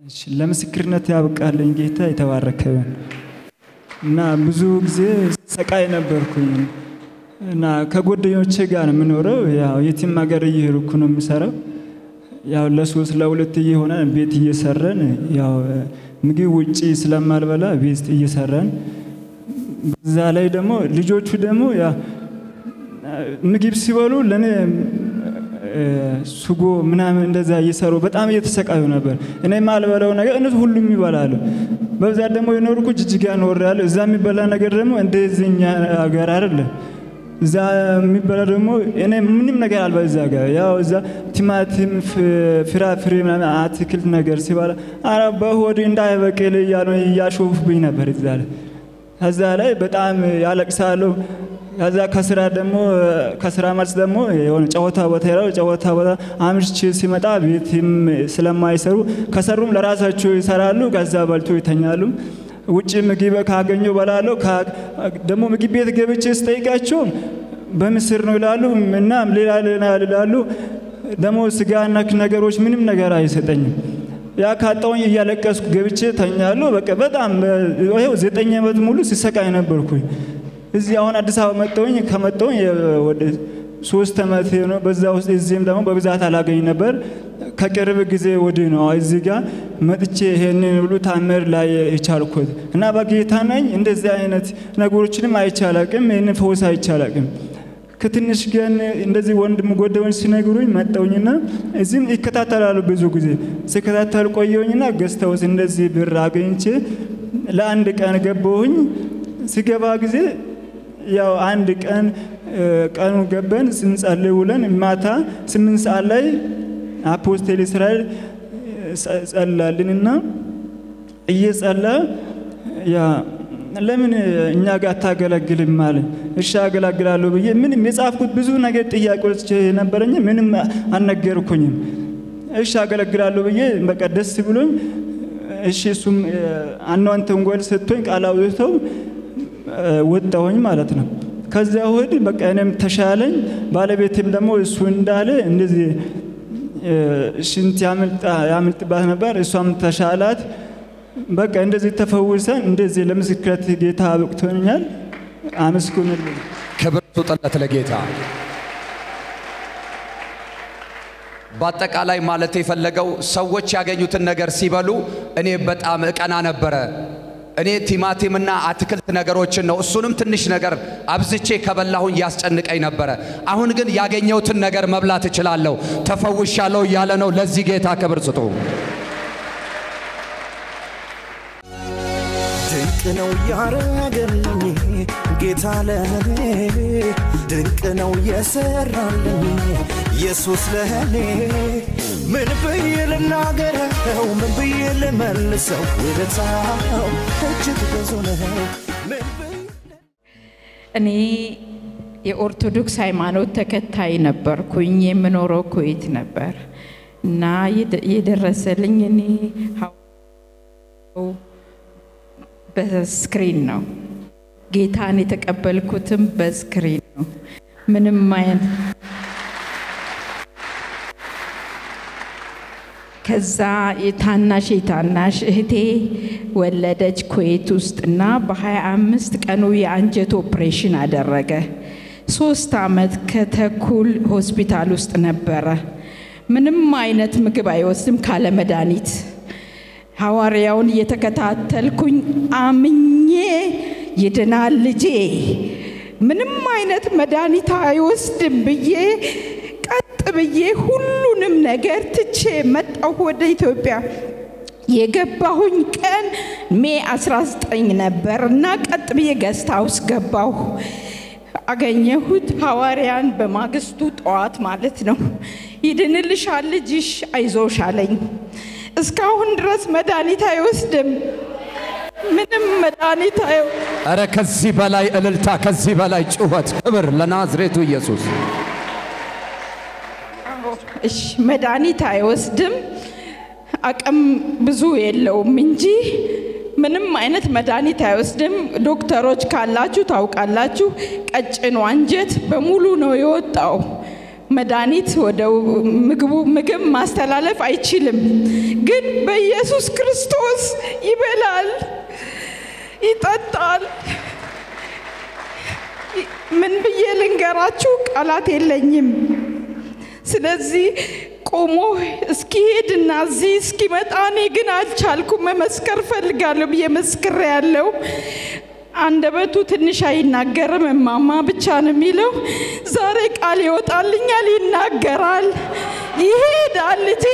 እሺ፣ ለምስክርነት ያብቃልኝ ጌታ የተባረከ ይሁን። እና ብዙ ጊዜ ሰቃይ ነበርኩኝ እና ከጓደኞቼ ጋር ነው የምኖረው። ያው የትም ሀገር እየሄድኩ ነው የምሰራው። ያው ለሶስት ለሁለት እየሆነ ቤት እየሰራን ያው ምግብ ውጪ ስለማልበላ ቤት እየሰራን በዛ ላይ ደግሞ ልጆቹ ደግሞ ያ ምግብ ሲበሉ ለእኔ ሱጎ ምናምን እንደዛ እየሰሩ በጣም እየተሰቃዩ ነበር። እኔ የማልበላው ነገር እነሱ ሁሉም ይበላሉ። በብዛት ደግሞ የኖርኩ ጅጅጋ ኖሬያለሁ። እዛ የሚበላ ነገር ደግሞ እንደዚህኛ ሀገር አይደለም። እዛ የሚበላ ደግሞ እኔ ምንም ነገር አልባ እዛ ጋር ያው እዛ ቲማቲም፣ ፍራፍሬ ምናምን አትክልት ነገር ሲበላ አረ በሆድ እንዳይበቅል እያሉ እያሾፉብኝ ነበር እዛ ላይ ከዛ ላይ በጣም ያለቅሳለሁ። ከዛ ከስራ ደግሞ ከስራ መልስ ደግሞ የሆነ ጨዋታ ቦታ ሄዳለሁ። ጨዋታ ቦታ አምሽቼ ሲመጣ ቤትም ስለማይሰሩ ከሰሩም ለራሳቸው ይሰራሉ። ከዛ በልቶ ይተኛሉ። ውጭ ምግብ ካገኘው በላለሁ። ደግሞ ምግብ ቤት ገብቼ ስጠይቃቸው በምስር ነው ይላሉ እና ሌላ ሌላ ይላሉ። ደግሞ ስጋ ነክ ነገሮች ምንም ነገር አይሰጠኝም። ያ ካጣውኝ እያለቀስኩ ገብቼ ተኛለሁ። በቃ በጣም ይኸው ዘጠኝ ዓመት ሙሉ ሲሰቃይ ነበርኩኝ። እዚህ አሁን አዲስ አበባ መጣሁኝ። ከመጣሁኝ ወደ ሶስት ዓመት ነው። በዛ ውስጥ እዚህም ደግሞ በብዛት አላገኝ ነበር። ከቅርብ ጊዜ ወዲህ ነው እዚህ ጋር መጥቼ ይሄንን ብሉ ታምር ላይ የቻልኩት እና በጌታ ነኝ። እንደዚህ አይነት ነገሮችንም አይቻላቅም። ይህንን ፈውስ አይቻላቅም። ከትንሽ ግን እንደዚህ ወንድም ጎደኞች ሲነግሩኝ መጣውኝና እዚህም ይከታተላሉ። ብዙ ጊዜ ሲከታተል ቆየውኝና ገዝተውስ እንደዚህ ብር አገኝቼ ለአንድ ቀን ገባሁኝ። ሲገባ ጊዜ ያው አንድ ቀን ቀኑ ገበን ስንጸልይ ውለን ማታ ስምንት ሰዓት ላይ አፖስቴል እስራኤል ጸላልንና እየጸላ ያ ለምን እኛ ጋር አታገለግልም አለ። እሺ አገላግላለሁ ብዬ ምንም የጻፍኩት ብዙ ነገር ጥያቄዎች ነበረኝ። ምንም አልነገርኩኝም። እሺ አገለግላለሁ ብዬ በቃ ደስ ብሎኝ እሺ እሱም አኗንተን ጎል ሰጥቶኝ ቃል አውጥተው ወጣሁኝ ማለት ነው። ከዚያ ወዲህ በቃ እኔም ተሻለኝ። ባለቤቴም ደግሞ እሱ እንዳለ እንደዚህ ሽንት ያምልጥባት ነበር፣ እሷም ተሻላት። በቃ እንደዚህ ተፈውሰን እንደዚህ ለምስክረት ጌታ አብቅቶኛል። አመስግኑልኝ። ክብር ስጡለት ለጌታ። በአጠቃላይ ማለት የፈለገው ሰዎች ያገኙትን ነገር ሲበሉ እኔ በጣም እቀና ነበረ። እኔ ቲማቲምና አትክልት ነገሮችን ነው እሱንም ትንሽ ነገር አብዝቼ ከበላሁኝ ያስጨንቀኝ ነበረ። አሁን ግን ያገኘሁትን ነገር መብላት እችላለሁ፣ ተፈውሻለሁ እያለ ነው። ለዚህ ጌታ ክብር ስጡ። ድንቅ ነው ያረገልኝ ጌታ ለኔ ድንቅ ነው የሰራልኝ ኢየሱስ ለኔ ምን ብዬ ልናገረው ምን ብዬ ልመልሰው ውለታው እጅግ ብዙ ነው ምን ብዬ እኔ የኦርቶዶክስ ሃይማኖት ተከታይ ነበርኩኝ። የምኖረው ኩዌት ነበር እና የደረሰልኝ እኔ በስክሪን ነው። ጌታን የተቀበልኩትም በስክሪን ነው። ምንም አይነት ከዛ የታናሽ የታናሽ እህቴ ወለደች ኩዌት ውስጥ እና በ25 ቀኑ የአንጀት ኦፕሬሽን አደረገ። ሶስት አመት ከተኩል ሆስፒታል ውስጥ ነበረ። ምንም አይነት ምግብ አይወስድም ካለ መድኃኒት። ሐዋርያውን እየተከታተልኩኝ አምኜ ይድናል ልጄ ምንም አይነት መድኃኒት አይወስድም ብዬ ቀጥ ብዬ ሁሉንም ነገር ትቼ መጣሁ ወደ ኢትዮጵያ። የገባሁኝ ቀን ሜ 19 ነበር እና ቀጥ ብዬ ገስት ሃውስ ገባሁ። አገኘሁት ሐዋርያን በማግስቱ ጠዋት ማለት ነው። ይድንልሻል ልጅሽ አይዞሽ አለኝ። እስካሁን ድረስ መድኃኒት አይወስድም። ምንም መድኃኒት አይ እረ ከዚህ በላይ እልልታ፣ ከዚህ በላይ ጩኸት፣ ክብር ለናዝሬቱ ኢየሱስ። እሺ መድኃኒት አይወስድም። አቅም ብዙ የለውም እንጂ ምንም አይነት መድኃኒት አይወስድም። ዶክተሮች ካላችሁ ታውቃላችሁ፣ ቀጭኑ አንጀት በሙሉ ነው የወጣው። መድኃኒት ወደ ምግቡ ምግብ ማስተላለፍ አይችልም፣ ግን በኢየሱስ ክርስቶስ ይበላል፣ ይጠጣል። ምን ብዬ ልንገራችሁ? ቃላት የለኝም። ስለዚህ ቆሞ እስኪሄድና እዚህ እስኪመጣ እኔ ግን አልቻልኩም። መመስከር ፈልጋለሁ ብዬ መስክሬ ያለው አንደበቱ ትንሽ አይናገርም፣ እማማ ብቻ ነው የሚለው። ዛሬ ቃል ይወጣልኛል፣ ይናገራል፣ ይሄዳል። ልጄ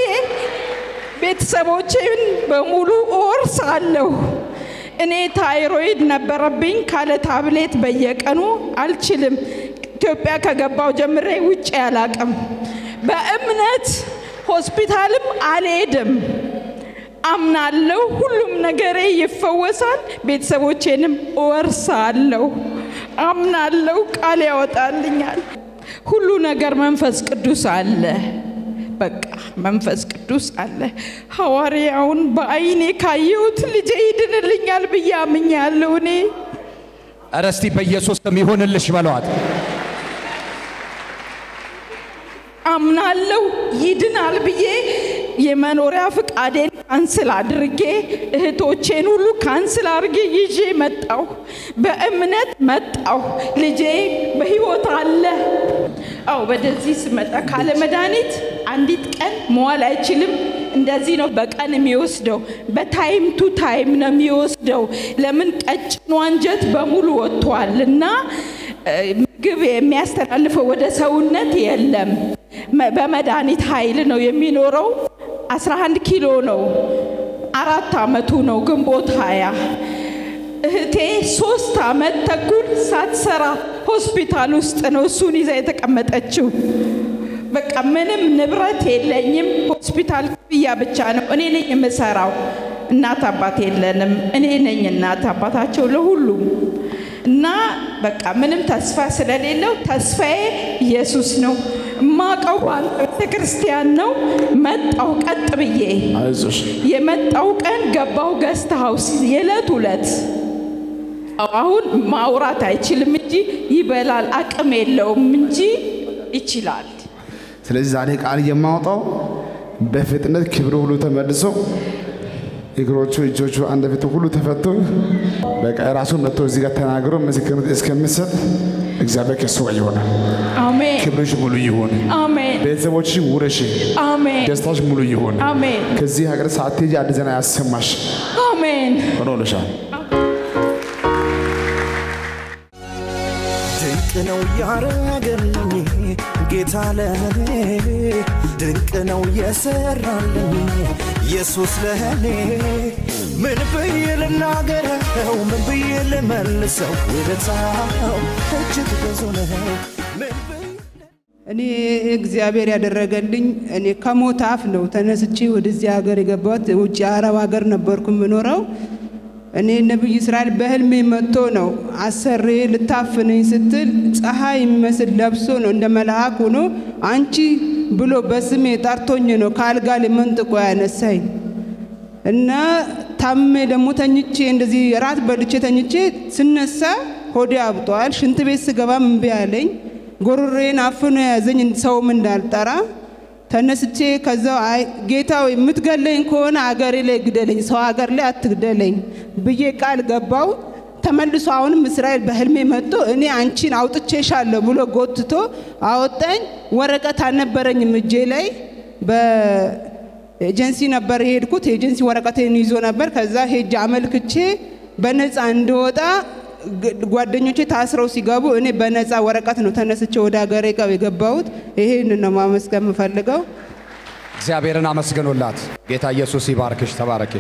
ቤተሰቦቼን በሙሉ እወርሳለሁ። እኔ ታይሮይድ ነበረብኝ። ካለ ታብሌት በየቀኑ አልችልም። ኢትዮጵያ ከገባው ጀምሬ ውጭ አላቅም። በእምነት ሆስፒታልም አልሄድም። አምናለሁ። ሁሉም ነገሬ ይፈወሳል። ቤተሰቦቼንም እወርሳለሁ። አምናለሁ። ቃል ያወጣልኛል። ሁሉ ነገር መንፈስ ቅዱስ አለ። በቃ መንፈስ ቅዱስ አለ። ሐዋርያውን በአይኔ ካየሁት ልጄ ይድንልኛል ብዬ አምኛለሁ። እኔ ኧረ እስቲ በኢየሱስ ስም ይሁንልሽ በለዋት። አምናለሁ ይድናል ብዬ የመኖሪያ ፍቃዴን ካንስል አድርጌ እህቶቼን ሁሉ ካንስል አድርጌ ይዤ መጣሁ። በእምነት መጣሁ። ልጄ በሕይወት አለ። አው ወደዚህ ስመጣ ካለ መድኃኒት አንዲት ቀን መዋል አይችልም። እንደዚህ ነው በቀን የሚወስደው። በታይም ቱ ታይም ነው የሚወስደው። ለምን ቀጭኑ አንጀት በሙሉ ወጥቷል እና ምግብ የሚያስተላልፈው ወደ ሰውነት የለም። በመድኃኒት ኃይል ነው የሚኖረው። 11 ኪሎ ነው። አራት አመቱ ነው ግንቦት ሀያ እህቴ ሶስት አመት ተኩል ሳትሰራ ሆስፒታል ውስጥ ነው እሱን ይዛ የተቀመጠችው። በቃ ምንም ንብረት የለኝም። ሆስፒታል ክፍያ ብቻ ነው። እኔ ነኝ የምሰራው። እናት አባት የለንም። እኔ ነኝ እናት አባታቸው ለሁሉም እና በቃ ምንም ተስፋ ስለሌለው ተስፋዬ ኢየሱስ ነው። እማቀው ቤተ ክርስቲያን ነው። መጣው ቀጥ ብዬ አይዞሽ የመጣው ቀን ገባው ገስት ሀውስ የዕለት ሁለት አሁን ማውራት አይችልም እንጂ ይበላል። አቅም የለውም እንጂ ይችላል። ስለዚህ ዛሬ ቃል የማወጣው በፍጥነት ክብሩ ሁሉ ተመልሶ እግሮቹ፣ እጆቹ፣ አንደበቱ ሁሉ ተፈቶ በቃ ራሱ መጥቶ እዚህ ጋር ተናግሮ ምስክርነት እስከምሰጥ እግዚአብሔር ከሱ ጋር ይሆናል። አሜን ክብርሽ ሙሉ ይሁን። አሜን ቤተሰቦችሽ ውረሽ፣ አሜን ደስታሽ ሙሉ ይሁን። አሜን ከዚህ ሀገር ሳትሄጂ አዲስ ዜና ያሰማሽ አሜን። ሆኖልሻል። ድንቅ ነው ያረገልኝ ጌታ ለኔ ድንቅ ነው የሰራልኝ ኢየሱስ ለኔ ምን ብዬ ልናገረው ምን ብዬ ልመልሰው ውለታው እጅግ ብዙ ነው ምን ብዬ እኔ እግዚአብሔር ያደረገልኝ እኔ ከሞት አፍ ነው ተነስቼ ወደዚህ ሀገር የገባሁት። ውጭ አረብ ሀገር ነበርኩ የምኖረው። እኔ ነቢይ እስራኤል በህልሜ መጥቶ ነው አሰሬ ልታፍነኝ ስትል ፀሐይ የሚመስል ለብሶ ነው እንደ መልአክ ሆኖ አንቺ ብሎ በስሜ ጠርቶኝ ነው ከአልጋ ላይ መንጥቆ ያነሳኝ እና ታምሜ ደግሞ ተኝቼ እንደዚህ ራት በልቼ ተኝቼ ስነሳ ሆዴ አብጧል። ሽንት ቤት ስገባ እምቢ አለኝ። ጎሮሬን አፍኖ የያዘኝ ሰውም እንዳልጠራ ተነስቼ ከዛው አይ ጌታ ሆይ የምትገለኝ ከሆነ አገሬ ላይ ግደለኝ፣ ሰው ሀገር ላይ አትግደለኝ ብዬ ቃል ገባው። ተመልሶ አሁንም እስራኤል በህልሜ መጥቶ እኔ አንቺን አውጥቼሻለሁ ብሎ ጎትቶ አወጣኝ። ወረቀት አልነበረኝም እጄ ላይ በኤጀንሲ ነበር የሄድኩት። ኤጀንሲ ወረቀቴን ይዞ ነበር። ከዛ ሄጄ አመልክቼ በነፃ እንድወጣ ግ- ጓደኞቼ ታስረው ሲገቡ እኔ በነፃ ወረቀት ነው ተነስቼ ወደ ሀገሬ ጋር የገባሁት። ይሄን ነው ማመስገን የምፈልገው። እግዚአብሔርን አመስግኑላት። ጌታ ኢየሱስ ይባርክሽ። ተባረኪ።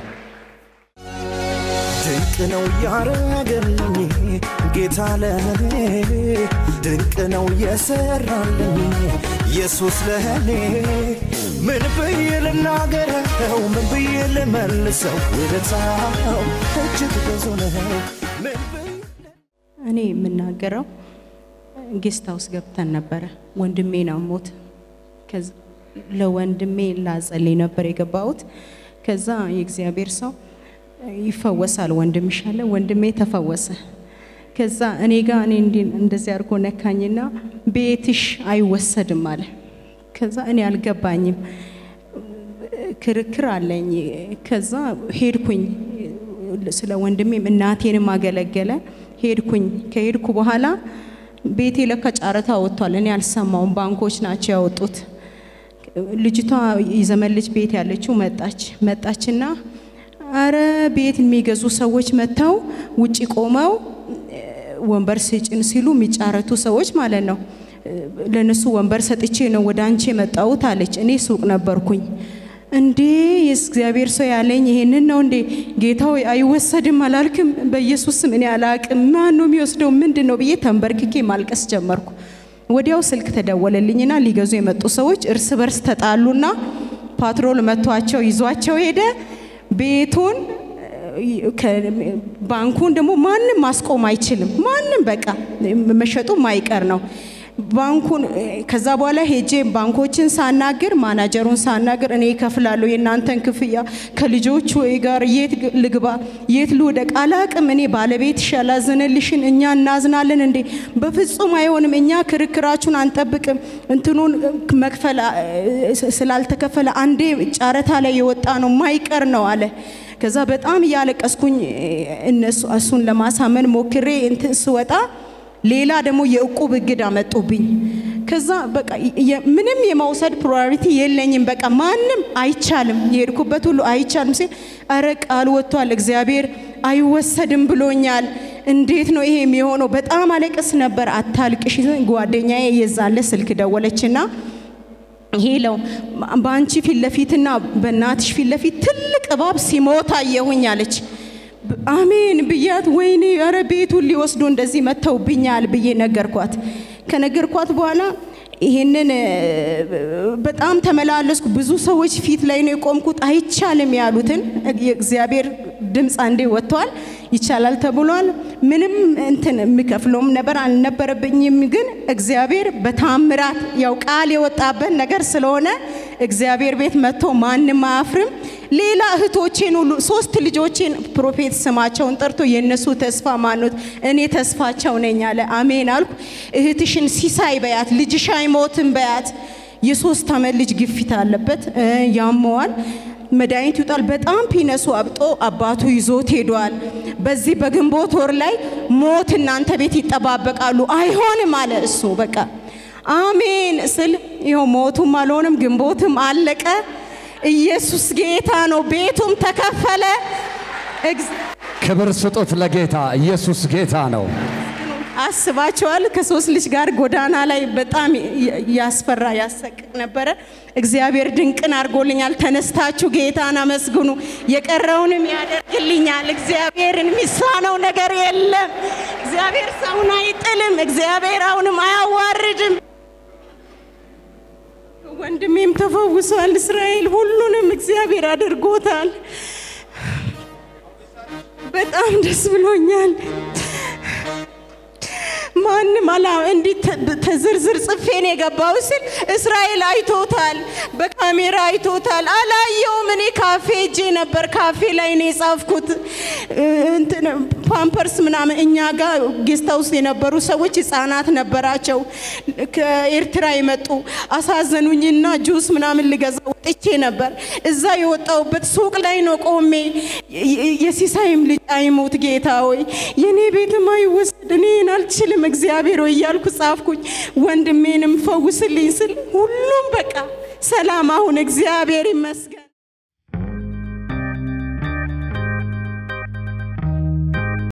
ድንቅ ነው ያረገልኝ ጌታ ለኔ ድንቅ ነው የሰራልኝ ኢየሱስ ለኔ ምን ብዬ ልናገረው ምን ብዬ ልመልሰው ውለታው እጅግ ብዙ ነው ምን ብዬ እኔ የምናገረው ጌስት ሃውስ ገብተን ነበረ። ወንድሜ ነው ሞት። ከዛ ለወንድሜ ላጸልይ ነበር የገባሁት። ከዛ የእግዚአብሔር ሰው ይፈወሳል ወንድምሽ አለ። ወንድሜ ተፈወሰ። ከዛ እኔ ጋር እኔ እንዲህ እንደዚህ አድርጎ ነካኝና ቤትሽ አይወሰድም አለ። ከዛ እኔ አልገባኝም። ክርክር አለኝ። ከዛ ሄድኩኝ። ስለ ወንድሜም እናቴንም አገለገለ። ሄድኩኝ። ከሄድኩ በኋላ ቤቴ ለካ ጨረታ ወጥቷል። እኔ አልሰማውም። ባንኮች ናቸው ያወጡት። ልጅቷ የዘመን ልጅ ቤት ያለችው መጣች መጣችና አረ ቤት የሚገዙ ሰዎች መጥተው ውጪ ቆመው ወንበር ስጭን ሲሉ የሚጫረቱ ሰዎች ማለት ነው። ለነሱ ወንበር ሰጥቼ ነው ወደ አንቺ የመጣሁት አለች። እኔ ሱቅ ነበርኩኝ። እንዴ የእግዚአብሔር ሰው ያለኝ ይሄንን ነው እንዴ? ጌታ ሆይ አይወሰድም አላልክም? በኢየሱስ ስም እኔ አላቅም። ማን ነው የሚወስደው? ምንድን ነው ብዬ ተንበርክኬ ማልቀስ ጀመርኩ። ወዲያው ስልክ ተደወለልኝና ሊገዙ የመጡ ሰዎች እርስ በርስ ተጣሉና ፓትሮል መቷቸው ይዟቸው ሄደ። ቤቱን ባንኩን ደግሞ ማንም ማስቆም አይችልም። ማንም በቃ መሸጡ ማይቀር ነው። ባንኩን ከዛ በኋላ ሄጄ ባንኮችን ሳናግር ማናጀሩን ሳናግር እኔ እከፍላለሁ የእናንተን ክፍያ ከልጆቹ ጋር የት ልግባ የት ልውደቅ አላቅም። እኔ ባለቤትሽ ያላዘነልሽን እኛ እናዝናለን እንዴ? በፍጹም አይሆንም። እኛ ክርክራችሁን አንጠብቅም። እንትኑን መክፈል ስላልተከፈለ አንዴ ጨረታ ላይ የወጣ ነው ማይቀር ነው አለ። ከዛ በጣም እያለቀስኩኝ እነሱ እሱን ለማሳመን ሞክሬ እንትን ስወጣ ሌላ ደግሞ የእቁብ እግድ አመጡብኝ። ከዛ በቃ ምንም የመውሰድ ፕራዮሪቲ የለኝም። በቃ ማንም አይቻልም፣ የሄድኩበት ሁሉ አይቻልም ሲል አረ ቃል ወጥቷል፣ እግዚአብሔር አይወሰድም ብሎኛል። እንዴት ነው ይሄ የሚሆነው? በጣም አለቅስ ነበር። አታልቅሽ። ጓደኛዬ የዛለ ስልክ ደወለችና ሄለው በአንቺ ፊት ለፊትና በእናትሽ ፊት ለፊት ትልቅ እባብ ሲሞት አየሁኝ አለች። አሜን ብያት፣ ወይኔ ኧረ ቤቱን ሊወስዱ እንደዚህ መጥተውብኛል ብዬ ነገርኳት። ከነገርኳት በኋላ ይሄንን በጣም ተመላለስኩ። ብዙ ሰዎች ፊት ላይ ነው የቆምኩት። አይቻልም ያሉትን የእግዚአብሔር ድምፅ አንዴ ወጥቷል። ይቻላል ተብሏል። ምንም እንትን የሚከፍለውም ነበር አልነበረብኝም። ግን እግዚአብሔር በታምራት ያው ቃል የወጣበት ነገር ስለሆነ እግዚአብሔር ቤት መጥቶ ማንም አያፍርም። ሌላ እህቶቼን ሁሉ ሶስት ልጆቼን ፕሮፌት ስማቸውን ጠርቶ የእነሱ ተስፋ ማኖት እኔ ተስፋቸው ነኝ አለ። አሜን አልኩ። እህትሽን ሲሳይ በያት፣ ልጅሽ አይሞትም በያት። የሶስት ዓመት ልጅ ግፊት አለበት፣ ያመዋል መድኃኒት ይውጣል። በጣም ፒነሱ አብጦ አባቱ ይዞት ሄዷል። በዚህ በግንቦት ወር ላይ ሞት እናንተ ቤት ይጠባበቃሉ። አይሆንም አለ እሱ። በቃ አሜን ስል ይኸው ሞቱም አልሆንም፣ ግንቦትም አለቀ። ኢየሱስ ጌታ ነው። ቤቱም ተከፈለ። ክብር ስጡት ለጌታ። ኢየሱስ ጌታ ነው። አስባቸዋል። ከሶስት ልጅ ጋር ጎዳና ላይ በጣም ያስፈራ ያሰቅቅ ነበረ። እግዚአብሔር ድንቅን አድርጎልኛል። ተነስታችሁ ጌታን አመስግኑ። የቀረውንም ያደርግልኛል። እግዚአብሔርን የሚሳነው ነገር የለም። እግዚአብሔር ሰውን አይጥልም። እግዚአብሔር አሁንም አያዋርድም። ወንድሜም ተፈውሷል። እስራኤል ሁሉንም እግዚአብሔር አድርጎታል። በጣም ደስ ብሎኛል። ማንም አላ እንዲህ ተዝርዝር ጽፌን የገባው ስል እስራኤል አይቶታል፣ በካሜራ አይቶታል። አላየውም። እኔ ካፌ እጄ ነበር። ካፌ ላይ ነው የጻፍኩት። እንትን ፓምፐርስ ምናምን እኛ ጋር ጌስት ውስጥ የነበሩ ሰዎች ህፃናት ነበራቸው ከኤርትራ የመጡ አሳዘኑኝና ጁስ ምናምን ልገዛ ወጥቼ ነበር። እዛ የወጣውበት ሱቅ ላይ ነው ቆሜ የሲሳይም ልጅ አይሞት ጌታ ሆይ የኔ ቤትም አይወሰድ እኔን አልችልም እግዚአብሔር ሆይ እያልኩ ጻፍኩኝ። ወንድሜንም ፈውስልኝ ስል ሁሉም በቃ ሰላም አሁን እግዚአብሔር ይመስገን።